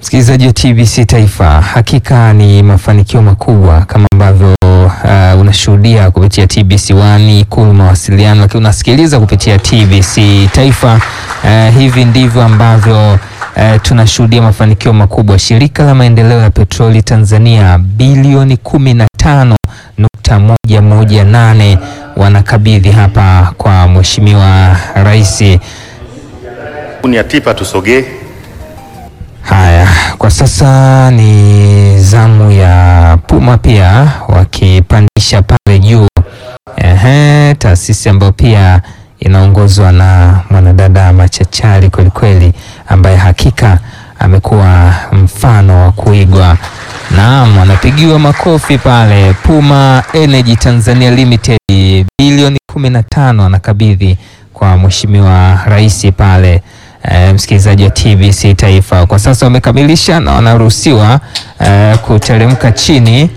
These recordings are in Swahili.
Msikilizaji wa TBC Taifa, hakika ni mafanikio makubwa kama ambavyo uh, unashuhudia kupitia TBC One Ikulu mawasiliano, lakini unasikiliza kupitia TBC Taifa. Uh, hivi ndivyo ambavyo uh, tunashuhudia mafanikio makubwa. Shirika la maendeleo ya petroli Tanzania bilioni kumi na tano nukta moja moja nane wanakabidhi hapa kwa Mheshimiwa Rais. Kampuni ya Tipa tusogee. Haya, kwa sasa ni zamu ya Puma pia wakipandisha pale juu. Ehe, taasisi ambayo pia inaongozwa na mwanadada machachari kwelikweli, ambaye hakika amekuwa mfano wa kuigwa. Naam, anapigiwa makofi pale. Puma Energy Tanzania Limited bilioni 15 anakabidhi kwa Mheshimiwa Rais pale. E, msikilizaji wa TBC Taifa, kwa sasa wamekamilisha na wanaruhusiwa e, kuteremka chini.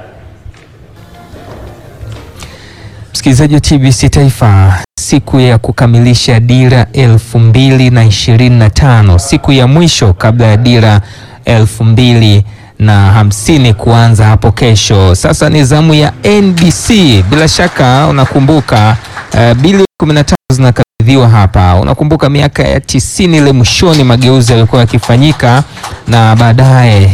Msikilizaji wa TBC Taifa, siku ya kukamilisha dira elfu mbili na ishirini na tano, siku ya mwisho kabla ya dira elfu mbili na hamsini kuanza hapo kesho. Sasa ni zamu ya NBC. Bila shaka unakumbuka e, bilioni 15 zinakabidhiwa hapa. Unakumbuka miaka ya tisini ile mwishoni, mageuzi yalikuwa yakifanyika na baadaye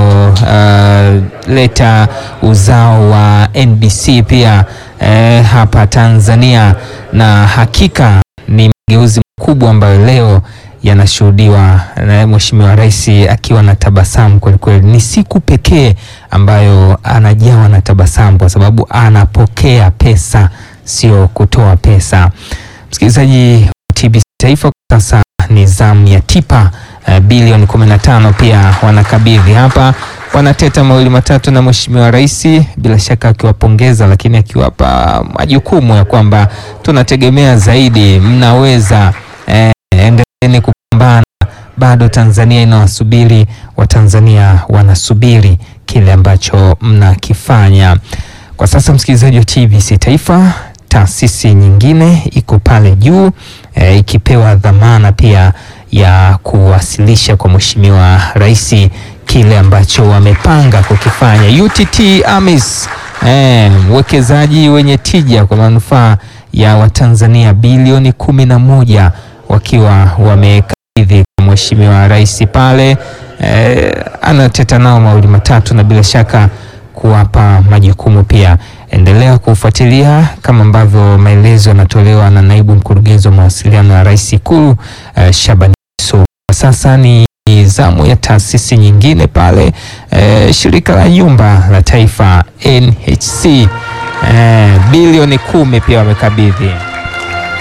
yaliyoleta uh, uzao wa NBC pia eh, hapa Tanzania, na hakika ni mageuzi makubwa ambayo leo yanashuhudiwa na Mheshimiwa Rais akiwa na tabasamu kwelikweli. Ni siku pekee ambayo anajawa na tabasamu kwa sababu anapokea pesa, sio kutoa pesa. Msikilizaji wa TBC Taifa, kwa sasa ni zamu ya Tipa uh, bilioni 15 pia wanakabidhi hapa, wanateta mawili matatu na Mheshimiwa Rais, bila shaka akiwapongeza, lakini akiwapa majukumu ya kwamba tunategemea zaidi, mnaweza eh, endeleeni kupambana, bado Tanzania inawasubiri, Watanzania wanasubiri kile ambacho mnakifanya kwa sasa. Msikilizaji wa TBC Taifa, taasisi nyingine iko pale juu e, ikipewa dhamana pia ya kuwasilisha kwa Mheshimiwa Rais kile ambacho wamepanga kukifanya. UTT AMIS uwekezaji e, wenye tija kwa manufaa ya Watanzania bilioni kumi na moja wakiwa wamekabidhi kwa Mheshimiwa Rais pale e, anateta nao mawili matatu na bila shaka kuwapa majukumu pia. Endelea kufuatilia kama ambavyo maelezo yanatolewa na naibu mkurugenzi wa mawasiliano ya Rais Ikulu uh, Shabani So. Sasa ni zamu ya taasisi nyingine pale uh, shirika la nyumba la taifa NHC uh, bilioni kumi pia wamekabidhi.